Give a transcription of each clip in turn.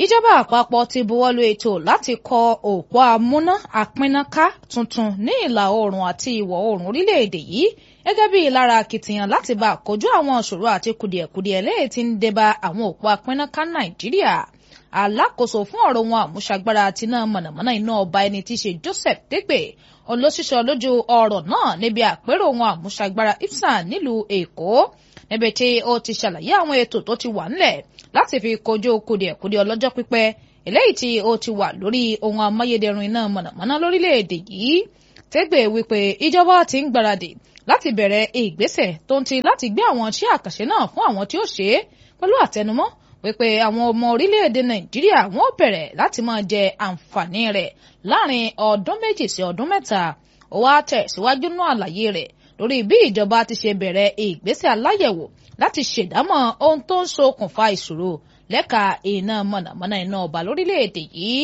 ìjọba àpapọ̀ ti buwọ́lu ètò láti kọ́ òpó amúná àpínnáká tuntun ní ìlà oòrùn àti ìwọ̀ oòrùn orílẹ̀-èdè yìí gẹ́gẹ́ bí lára akitiyan láti bá kojú àwọn ìṣòro àti kùdìẹ̀kudiẹ lẹ́yìn tí ń débá àwọn òpó àpínnáká nàìjíríà alákòóso fún ọ̀rọ̀ wọn àmúṣagbára àti iná mọ̀nàmọ́ná iná ọba ẹni tí í ṣe Joseph Dégbe olóṣìṣẹ́ lójú ọ̀rọ̀ náà níbi àpérò wọn àmúṣagbára IPSAN nílùú Èkó níbi tí ó ti ṣàlàyé àwọn ètò tó ti wà ńlẹ̀ láti fi kojú kùdìẹ̀kudiẹ ọlọ́jọ́ pípẹ́ eléyìí tí ó ti wà lórí ohun amáyédẹrùn iná mọ̀nàmọ́ná lórílẹ̀‐èdè yìí Dégbe wípé ìjọba ti ń gbáradì láti bẹ̀rẹ̀ ìgbésẹ̀ tó ń ti láti gbé àwọn iṣẹ́ àkànṣe náà fún àwọn tí ó ṣe é pẹ̀lú àtẹnumọ́ wípé àwọn ọmọ orílẹ̀-èdè nàìjíríà wọ́n bẹ̀rẹ̀ láti máa jẹ àǹfààní rẹ̀ láàrin ọdún méjì sí ọdún mẹ́ta ó wá tẹ̀síwájú náà àlàyé rẹ̀ lórí bí ìjọba ti ṣe bẹ̀rẹ̀ ìgbésẹ̀ aláyẹ̀wò láti ṣèdámọ̀ ohun tó ń ṣokùnfà ìṣòro lẹ́ka iná mọ̀nàmọ́ná iná ọba lórílẹ̀-èdè yìí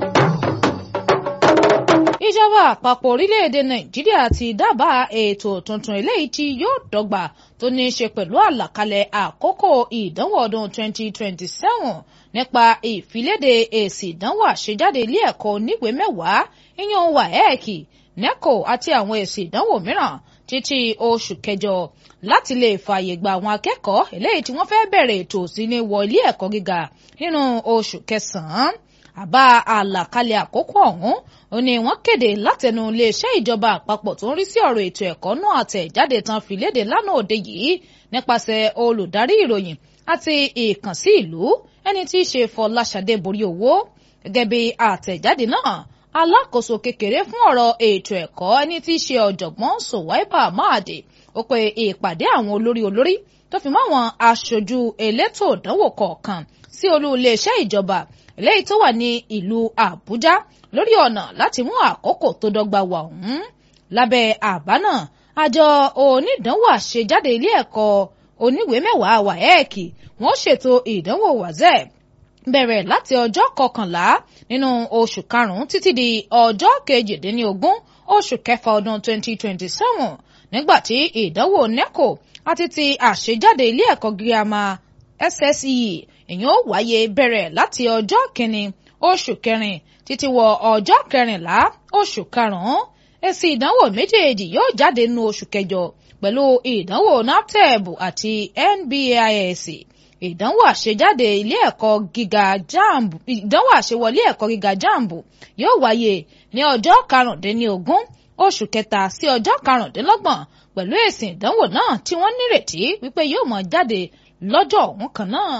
ìjọba àpapọ̀ orílẹ̀-èdè nàìjíríà ti dábàá ètò tuntun eléyìí tí yóò dọ́gba tó ní í ṣe pẹ̀lú àlàkalẹ̀ àkókò ìdánwò ọdún 2027 nípa ìfiléde èsì ìdánwò àṣejáde ilé ẹ̀kọ́ oníwèé mẹ́wàá ìyẹn WAEC NECO àti àwọn èsì ìdánwò mìíràn títí oṣù kẹjọ láti lè fààyè gba àwọn akẹ́kọ̀ọ́ eléyìí tí wọ́n fẹ́ bẹ̀rẹ̀ ètò òsínlẹ̀ wọ ilé ẹ̀kọ́ gíga nínú oṣù kẹsàn-án àbá àlàkalẹ̀ àkókò ọ̀hún ó ní wọ́n kéde látẹnu iléeṣẹ́ ìjọba àpapọ̀ tó ń rí sí ọ̀rọ̀ ètò ẹ̀kọ́ náà àtẹ̀jáde tán fi léde lánàá òde yìí nípasẹ̀ olùdarí ìròyìn àti ìkànsí ìlú ẹni tí í ṣe Fọláṣadé borí owó gẹ́gẹ́ bí àtẹ̀jáde náà alákòóso kékeré fún ọ̀rọ̀ ètò ẹ̀kọ́ ẹni tí í ṣe ọ̀jọ̀gbọ́n Sowaiba Mahade ó pe ìpàdé àwọn olórí olórí tó fi mọ́ àwọn aṣojú elétò ìdánwò kọ̀ọ̀kan sí olú iléeṣẹ́ ìjọba eléyìí tó wà ní ìlú Àbújá lórí ọ̀nà láti mú àkókò tó dọ́gba wà ọ̀hún lábẹ́ àbá náà àjọ onídàánwò àṣejáde ilé ẹ̀kọ́ oníwèé mẹ́wàá WAEC wọ́n ṣètò ìdánwò WAEC bẹ̀rẹ̀ láti ọjọ́ kọkànlá nínú oṣù karùn-ún títí di ọjọ́ kejìdínlógún oṣù kẹfà ọdún 2027 nígbà tí ìdánwò NECO àti ti àṣejáde ilé ẹ̀kọ́ girama SSCE èyàn ó wáyé bẹ̀rẹ̀ láti ọjọ́ kìíní oṣù kẹrin títí wọ ọjọ́ kẹrìnlá oṣù karùn-ún èsì ìdánwò méjèèjì yóò jáde nínú oṣù kẹjọ pẹ̀lú ìdánwò naptep àti NBAIS ìdánwò àṣejáde ilé ẹ̀kọ́ gíga jamb ìdánwò àṣewọlé ẹ̀kọ́ gíga jamb yóò wáyé ní ọjọ́ karùndínlógún oṣù kẹta sí ọjọ́ karùndínlọ́gbọ̀n pẹ̀lú èsì ìdánwò náà tí wọ́n nírètí wípé yóò mọ̀ jáde lọ́jọ́ ọ̀hún kan náà.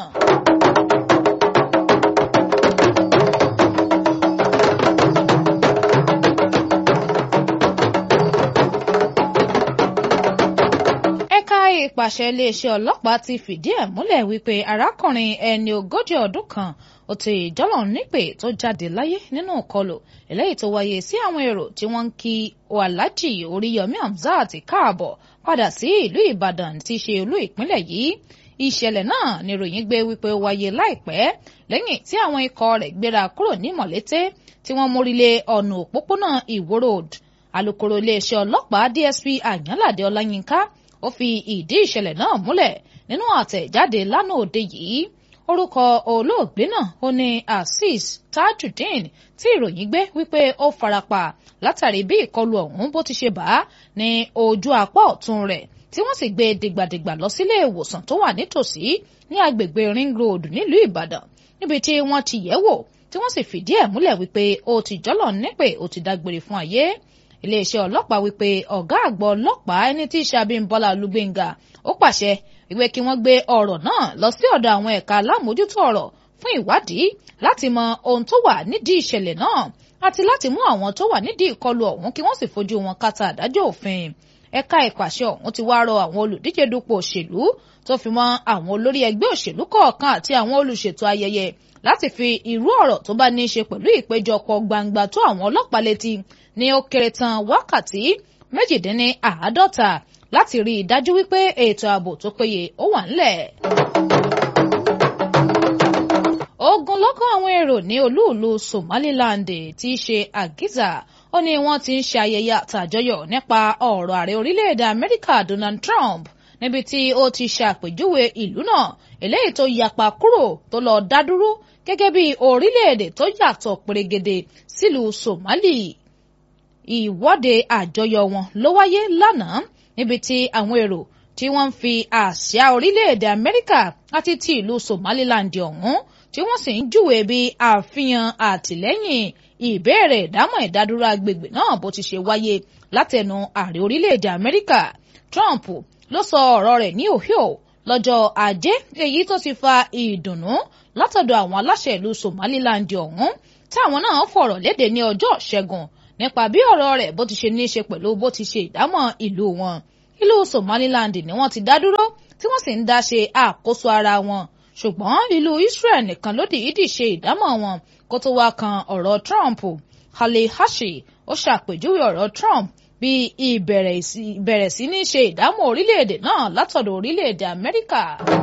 ẹ̀ka ìpàṣẹ iléeṣẹ́ ọlọ́pàá ti fìdí ẹ̀ múlẹ̀ wípé arákùnrin ẹni ogójì ọdún kan ó ti ìjọ́lọ̀ nípè tó jáde láyé nínú ìkọlù eléyìí tó wáyé sí àwọn èrò tí wọ́n ń kí Alhaji Oríyọmí Hamzat káàbọ̀ padà sí ìlú Ìbàdàn tí í ṣe olú ìpínlẹ̀ yìí ìṣẹ̀lẹ̀ náà ni ròyìn gbé wípé ó wáyé láìpẹ́ lẹ́yìn tí àwọn ikọ̀ rẹ̀ gbéra kúrò ní Mọ̀lété tí wọ́n mórílé ọ̀nà òpópónà Ìwó Road alukoro iléeṣẹ́ ọlọ́pàá DSP Àyànládé Ọláyínká ó fi ìdí ìṣẹ̀lẹ̀ náà múlẹ̀ nínú àtẹ̀jáde lánàá òde yìí orúkọ olóògbé náà ó ní Azeez Tajudeen tí ìròyìn gbé wípé ó farapa látàrí bí ìkọlù ọ̀hún bó ti ṣe bá ní ojú apá ọ̀tún rẹ̀ tí wọ́n sì gbé dìgbàdìgbà lọ sílé ìwòsàn tó wà nítòsí ní agbègbè Ring Road nílùú Ìbàdàn níbi tí wọ́n ti yẹ̀ wò tí wọ́n sì fìdí ẹ̀ múlẹ̀ wípé ó ti jọ́lọ̀ nípè ó ti dágbére fún ayé iléeṣẹ́ ọlọ́pàá wípé ọ̀gá àgbọ̀ ọlọ́pàá ẹni tí í ṣe Abímbọ́lá Olúgbéngà ó pàṣẹ wípé kí wọ́n gbé ọ̀rọ̀ náà lọ sí ọ̀dọ̀ àwọn ẹ̀ka alámòójútó ọ̀rọ̀ fún ìwádìí láti mọ ohun tó wà nídìí ìṣẹ̀lẹ̀ náà àti láti mú àwọn tó wà nídìí ìkọlù ọ̀hún kí wọ́n sì fojú wọn kàtà àdájọ́ òfin ẹ̀ka ìpàṣẹ ọ̀hún ti wá rọ àwọn olùdíje dupò òṣèlú tó fi mọ́ àwọn olórí ẹgbẹ́ òṣèlú kọ̀ọ̀kan àti àwọn olùṣètò ayẹyẹ láti fi irú ọ̀rọ̀ tó bá ní í ṣe pẹ̀lú ìpéjọpọ̀ gbangba tó àwọn ọlọ́pàá létí ní ó kéré tán wákàtí méjìdínní àádọ́ta láti rí i dájú wípé ètò ààbò tó péye ó wà ńlẹ̀. ogunlọ́gọ̀ àwọn èrò ní olúùlú Somaliland tí í ṣe Agiza ó ní wọ́n ti ń ṣe ayẹyẹ àtàjọyọ̀ nípa ọ̀rọ̀ ààrẹ orílẹ̀-èdè Amẹ́ríkà Donald Trump níbi tí ó ti ṣàpèjúwe ìlú náà eléyìí tó yapa kúrò tó lọ dá dúró gẹ́gẹ́ bí orílẹ̀-èdè tó yàtọ̀ pèrègèdè sílùú Somali ìwọ́de àjọyọ̀ wọn ló wáyé lánàá níbi tí àwọn èrò tí wọ́n ń fi àsíá orílẹ̀-èdè Amẹ́ríkà àti ti ìlú Somaliland ọ̀hún tí wọ́n sì ń júwe bí àfihàn àtìlẹ́yìn ìbéèrè ìdámọ̀ ìdádúró agbègbè náà bó ti ṣe wáyé látẹnu ààrẹ orílẹ̀-èdè Amẹ́ríkà Trump ló sọ ọ̀rọ̀ rẹ̀ ní Ohio lọ́jọ́ ajé èyí tó ti fa ìdùnnú látọ̀dọ̀ àwọn aláṣẹ ìlú Somaliland ọ̀hún táwọn náà fọ̀rọ̀ léde ní ọjọ́ ṣẹ́gun nípa bí ọ̀rọ̀ rẹ̀ bó ti ṣe ní í ṣe pẹ̀lú bó ti ṣe ìdámọ̀ ìlú wọn ìlú Somaliland ni wọ́n ti dá dúró tí wọ́n sì ń dá ṣe àkóso ara wọn ṣùgbọ́n ìlú Israel nìkan ló dìídì ṣe ìdámọ̀ wọn kó tó wá kan ọ̀rọ̀ Trump Haley Hashi ó ṣàpèjúwe ọ̀rọ̀ Trump bí ìbẹ̀rẹ̀ sí ní ṣe ìdámọ̀ orílẹ̀-èdè náà látọ̀dọ̀ orílẹ̀-èdè Amẹ́ríkà.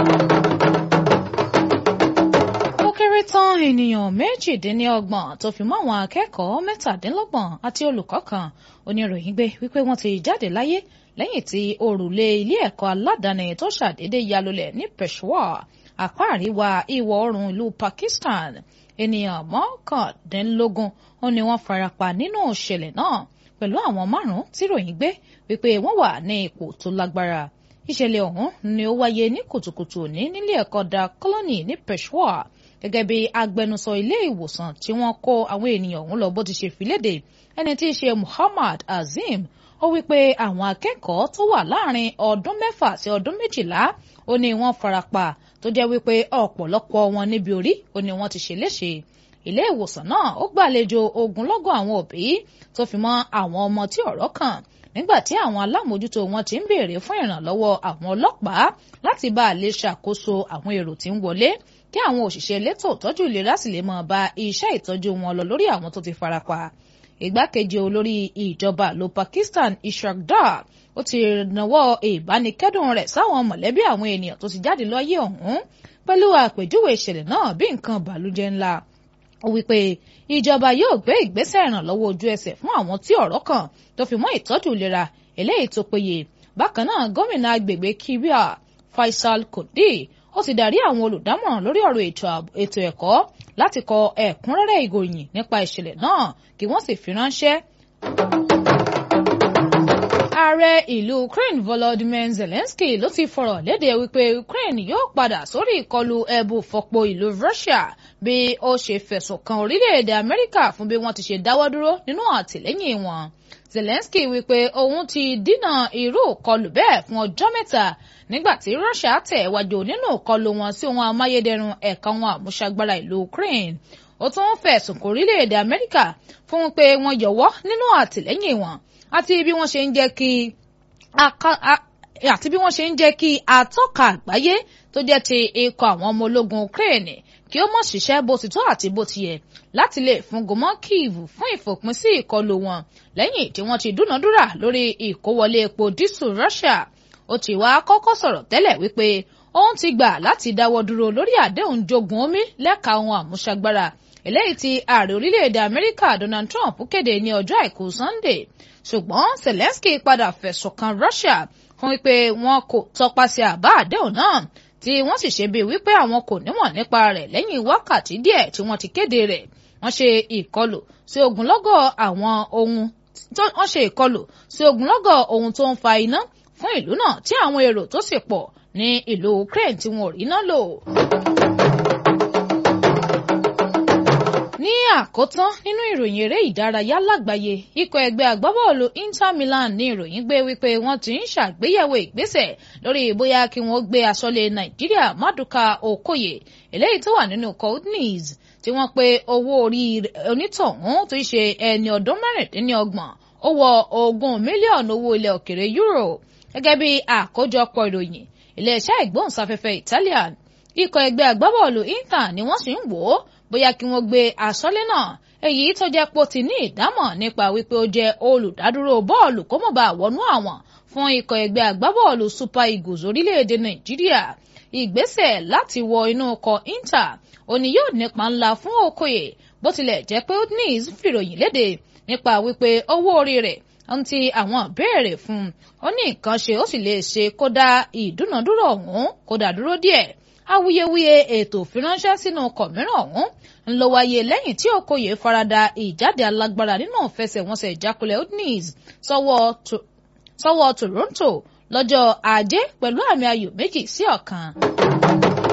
ó kéré tán ènìyàn méjìdínlọ́gbọ̀n tó fi mọ́ àwọn akẹ́kọ̀ọ́ mẹ́tàdínlọ́gbọ̀n àti olùkọ́ kan oníròyìn gbé wípé wọ́n ti jáde láyé lẹ́yìn tí òrùlé ilé ẹ̀kọ́ aládàáni tó ṣàdédé yalulẹ̀ ní Peshawar apá àríwá ìwọ̀ oòrùn ìlú Pakistan ènìyàn mọ́kàndínlógún ó ní wọ́n farapa nínú ìṣẹ̀lẹ̀ náà pẹ̀lú àwọn márùn-ún tí ròyìn gbé wípé wọ́n wà ní ipò tó lágbára ìṣẹ̀lẹ̀ ọ̀hún ni ó wáyé ní kùtùkùtù òní nílé ẹ̀kọ́ da Colony ní Peshawar gẹ́gẹ́ bí agbẹnusọ ilé ìwòsàn tí wọ́n kó àwọn ènìyàn ọ̀hún lọ bó ti ṣe fi léde ẹni tí í ṣe Muhammad Azim ó wípé àwọn akẹ́kọ̀ọ́ tó wà láàrin ọdún mẹ́fà sí ọdún méjìlá ó ní wọ́n farapa tó jẹ́ wípé ọ̀pọ̀lọpọ̀ wọn níbi orí ó ní wọ́n ti ṣe léṣe ilé ìwòsàn náà ó gbàlejò ogunlọ́gọ̀ àwọn òbí tó fi mọ́ àwọn ọmọ tí ọ̀rọ̀ kàn nígbà tí àwọn alámòójútó wọn ti ń béèrè fún ìrànlọ́wọ́ àwọn ọlọ́pàá láti bá a lè ṣàkóso àwọn èrò tí ń wọlé kí àwọn òṣìṣẹ́ elétò ìtọ́jú ìlera sì lè máa bá iṣẹ́ ìtọ́jú wọn lọ lórí àwọn tó ti farapa ìgbákejì olórí ìjọba ìlú Pakistan Ishaq Dar ó ti nawọ́ ìbánikẹ́dùn rẹ̀ sáwọn mọ̀lẹ́bí àwọn ènìyàn tó ti jáde lọ́yẹ̀ ọ̀hún pẹ̀lú àpèjúwe ìṣẹ̀lẹ̀ náà bí nǹkan bàlújẹ́ ńlá ó wípé ìjọba yóò gbé ìgbésẹ̀ ìrànlọ́wọ́ ojú ẹsẹ̀ fún àwọn tí ọ̀rọ̀ kàn tó fi mọ́ ìtọ́jú ìlera eléyìí tó péye bákan náà gómìnà agbègbè Kibia Faisal Kodi ó ti darí àwọn olùdámọ̀ràn lórí ọ̀rọ̀ ètò ẹ̀kọ́ láti kọ ẹ̀kúnrẹ́rẹ́ ìròyìn nípa ìṣẹ̀lẹ̀ náà kí wọ́n sì fi ránṣẹ́ ààrẹ ìlú Ukraine Volodymyr Zelensky ló ti fọ̀rọ̀ léde wípé Ukraine yóò padà sórí ìkọlù ẹ̀bù fọ̀pọ̀ ìlú Russia bí ó ṣe fẹ̀sùn kan orílẹ̀-èdè Amẹ́ríkà fún bí wọ́n ti ṣe dáwọ́ dúró nínú àtìlẹ́yìn wọn. Zelensky wípé òun ti dínà irú ìkọlù bẹ́ẹ̀ fún ọjọ́ mẹ́ta nígbà tí Russia tẹ̀ wájú nínú ìkọlù wọn sí ohun amáyédẹrùn ẹ̀ka wọn àmúṣagbára ìlú Ukraine ó tún fẹ̀sùn kò orílẹ̀-èdè Amẹ́ríkà fún pé wọ́n yọ̀wọ́ nínú àtìlẹ́yìn wọn àti bí wọ́n ṣe ń jẹ́ kí àti bí wọ́n ṣe ń jẹ́ kí atọ́ka àgbáyé tó jẹ́ ti ikọ̀ àwọn ọmọ ológun Ukraine kí ó mọ̀ ṣiṣẹ́ bó ti tó àti bó ti yẹ láti lè fún gomọ́ Kyiv fún ìfòpin sí ìkọlù wọn lẹ́yìn tí wọ́n ti dúnàdúrà lórí ìkówọlé epo dísù Russia ó ti wá kọ́kọ́ sọ̀rọ̀ tẹ́lẹ̀ wípé òun ti gbà láti dáwọ́ dúró lórí àdéhùn jogun omi lẹ́ka ohun àmúṣagbára eléyìí tí ààrẹ orílẹ̀-èdè Amẹ́ríkà Donald Trump kéde ní ọjọ́ àìkú Sunday ṣùgbọ́n Zelensky padà fẹ̀sùn kan Russia fún wípé wọn kò tọpasẹ̀ àbá àdéhùn náà tí wọ́n sì ṣe bíi wípé àwọn kò nímọ̀ nípa rẹ̀ lẹ́yìn wákàtí díẹ̀ tí wọ́n ti kéde rẹ̀ wọ́n ṣe ìkọlù sí ogunlọ́gọ̀ àwọn ohun wọ́n ṣe ìkọlù sí ogunlọ́gọ̀ ohun tó ń fa iná fún ìlú náà tí àwọn èrò tó sì pọ̀ ní ìlú Ukraine tí wọn ò rí iná lò. ní àkótán nínú ìròyìn eré ìdárayá lágbàáyé ikọ̀ ẹgbẹ́ agbábọ́ọ̀lù Inter Milan ní ìròyìn gbé wípé wọ́n ti ń ṣàgbéyẹ̀wò ìgbésẹ̀ lórí bóyá kí wọ́n gbé aṣọ́lé Nàìjíríà Maduka Okoye eléyìí tó wà nínú Coutneys tí wọ́n pe owó orí onítọ̀hún tó ṣe ẹni ọdún mẹ́rìndínlọ́gbọ̀n ó wọ ogún mílíọ̀nù owó ilẹ̀ òkèrè euro gẹ́gẹ́ bí àkójọpọ̀ ìròyìn iléeṣẹ́ ìgbóhùnsáfẹ́fẹ́ Italian ikọ̀ ẹgbẹ́ agbábọ́ọ̀lù Inter ni wọ́n sì ń wò ó bóyá kí wọ́n gbé aṣọ́lé náà èyí tó jẹ́ pé ó ti ní ìdámọ̀ nípa wípé ó jẹ́ olùdádúró bọ́ọ̀lù kó mọ̀ bá wọnú àwọn fún ikọ̀ ẹgbẹ́ agbábọ́ọ̀lù Super Eagles orílẹ̀-èdè Nàìjíríà ìgbésẹ̀ láti wọ inú ọkọ̀ Inter òní yóò nípa ńlá fún Okoye bó tilẹ̀ jẹ́ pé Udinese fìròyìn léde nípa wípé owó orí rẹ̀ ohun tí àwọn béèrè fún ó ní nǹkan ṣe ó sì lè ṣe kó dá ìdúnàdúrà ọ̀hún kó dá dúró díẹ̀ awuyewuye ètò ìfiránṣẹ́ sínú kọ̀míràn ọ̀hún ń lọ wáyé lẹ́yìn tí Okoye farada ìjáde alágbára nínú ìfẹsẹ̀wọnsẹ̀ ìjákulẹ̀ Udinese sọ́wọ́ Toronto lọ́jọ́ ajé pẹ̀lú àmì ayò méjì sí ọ̀kan.